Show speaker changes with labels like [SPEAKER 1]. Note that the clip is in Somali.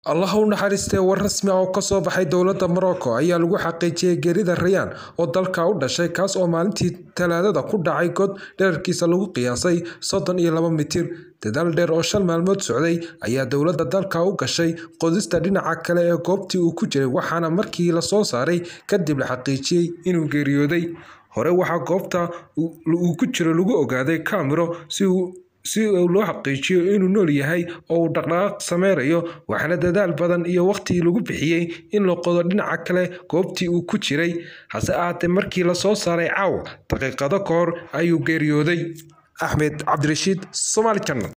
[SPEAKER 1] allah u naxariistee war rasmi ah oo kasoo baxay dowladda morocco ayaa lagu xaqiijiyey geerida rayaan oo dalka u dhashay kaas oo maalintii talaadada ku dhacay god dherarkiisa lagu qiyaasay soddon iyo laba mitir dadaal dheer oo shan maalmood socday ayaa dowladda dalka u gashay qodista dhinaca kale ee goobtii uu ku jiray waxaana markii lasoo saaray kadib la xaqiijiyey inuu geeriyooday hore waxaa goobta uu ku jiro lagu ogaaday kamiro si uu si loo xaqiijiyo inuu nool yahay oo uu dhaqdhaqaaq sameynayo waxaana dadaal badan iyo waqti lagu bixiyey in la qodo dhinaca kale goobtii uu ku jiray hase ahaatee markii lasoo saaray caawa daqiiqado ka hor ayuu geeriyooday axmed cabdirashiid somaali janal